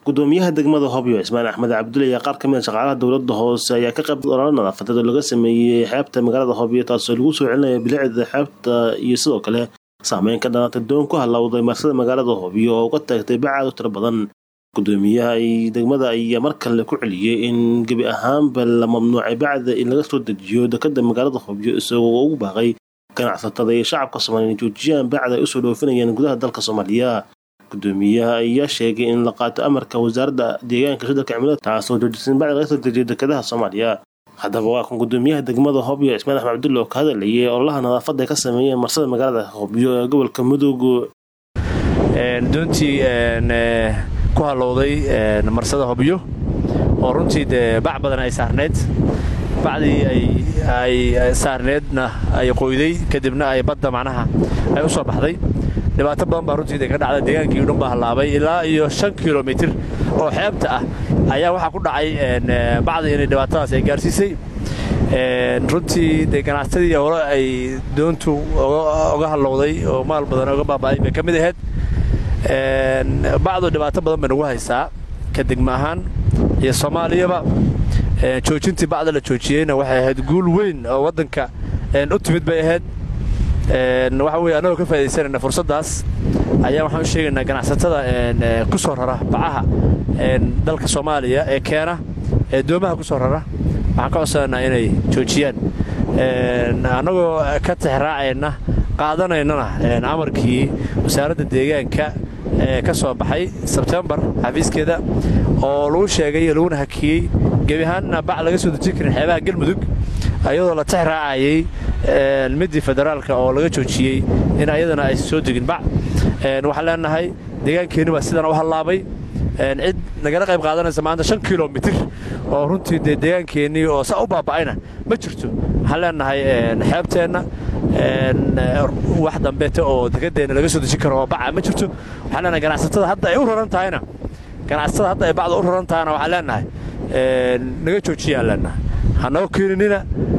gudoomiyaha degmada hobyo cismaan axmed cabdulle ayaa qaar kamid a shaqaalaha dowlada hoose ayaa ka qayb ololo nadaafadeed oo laga sameeyey xeebta magaalada hobyo taasoo lagu soo celinaya bilicda xeebta iyo sidoo kale saameyn ka dhalatay doon ku halowday marsada magaalada hobyo oo uga taagtay bacaad u tiro badan gudoomiyaha degmada ayaa mar kale ku celiyey in gebi ahaanba la mamnuucay bacda in laga soo dejiyo dekada magaalada hobyo isagoo ugu baaqay ganacsatada iyo shacabka soomaaliya in joojiyaan bacda ay usoo dhoofinayaan gudaha dalka soomaaliya gudoomiyaha ayaa sheegay in la qaato amarka wasaaradda deegaanka shidalka cimilada taasoo joojisan bacda laga soo dejiyo dekadaha soomaaliya haddaba waa kan gudoomiyaha degmada hobyo cismaan axmed cabdulle oo ka hadlayay ololaha nadaafadda ay ka sameeyeen marsada magaalada hobyo ee gobolka mudug doontii ku halowday marsada hobyo oo runtii dee bac badan ay saarneyd bacdii ay saarneedna ay qoyday kadibna ay badda macnaha ay u soo baxday dhibaato badan baa runtii ka dhacda deegaankii dhan baa hallaabay ilaa iyo shan kilomitir oo xeebta ah ayaa waxaa ku dhacay bacdii inay dhibaatadaas ay gaarsiisay runtii dee ganacsatadii hore ay doontu oga hallowday oo maal badan oga baaba'ay bay ka mid ahayd bacdu dhibaato badan bay nagu haysaa ka degma ahaan iyo soomaaliyaba joojintii bacda la joojiyeyna waxay ahayd guul weyn oo waddanka u timid bay ahayd waxa weye annagoo ka faa'idaysanayna fursaddaas ayaa waxaan u sheegaynaa ganacsatada ku soo rara bacaha dalka soomaaliya ee keena ee doomaha ku soo rara waxaan ka codsanaynaa inay joojiyaan annagoo ka tixraacayna qaadanaynana amarkii wasaaradda deegaanka ee ka soo baxay sebtembar xafiiskeeda oo lagu sheegay laguna hakiyey gebi ahaanna bac laga soo dejin karin xeebaha galmudug ayadoo la tix raacayay midii federaalka oo laga joojiyey in ayadana aysan soo degin bac waxaan leenahay deegaankeenni baa sidan u hallaabay cid nagala qayb qaadanaysa maanta shan kilomitir oo runtii dee deegaankeenii oo saa u baaba'ayna ma jirto waxaan leenahay xeebteenna wax dambeete oo dekadeenna laga soo dejin karo oo baca ma jirto waxaan leenahay ganacsatada hadda ay u raran tahayna ganacsatada hadda ay bacda u raran tahayna waxaan leenahay naga joojiyaan leenahay hanoo keeninina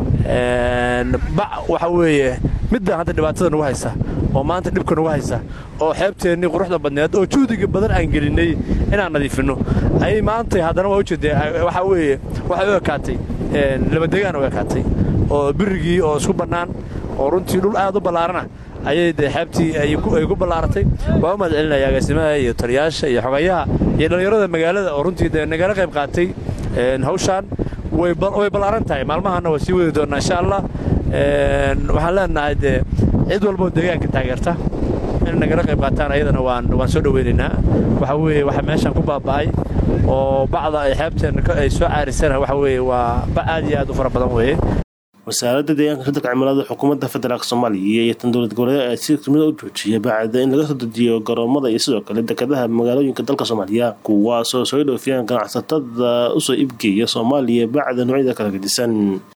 bac waxa weeye middan hadda dhibaatada nagu haysa oo maanta dhibka nagu haysa oo xeebteennii quruxda badneed oo juhdiga badan aan gelinnay inaan nadiifinno ayay maantay haddana waa ujeedee waxaa weeye waxay u ekaatay labadegaan u ekaatay oo birigii oo isku bannaan oo runtii dhul aad u ballaarana ayay dee xeebtii ay ku ballaaratay waa u mahad celinaya agaasimaha iyo taliyaasha iyo xogayaha iyo dhallinyarada magaalada oo runtii dee nagala qayb qaatay hawshaan way ballaaran tahay maalmahaana waa sii wadi doonnaa insha allah waxaan leenahay dee cid walboo deegaanka taageerta inay nagala qayb qaataan ayadana waan soo dhoweynaynaa waxa weeye waxa meeshaan ku baaba'ay oo bacda ay xeebteenna ay soo caarisana waxa weeye waa bac aad iyo aad u fara badan weeye wasaaradda deegaanka shidalka cimilada xukuumadda federaalk soomaaliya iyo tan dowlad goboleed ayaa si tumida u joojiya bacda in laga soo dejiyo garoomada iyo sidoo kale dekadaha magaalooyinka dalka soomaaliya kuwaasoo soo dhoofiyaan ganacsatada usoo ibgeeya soomaaliya bacda noocyada kala gedisan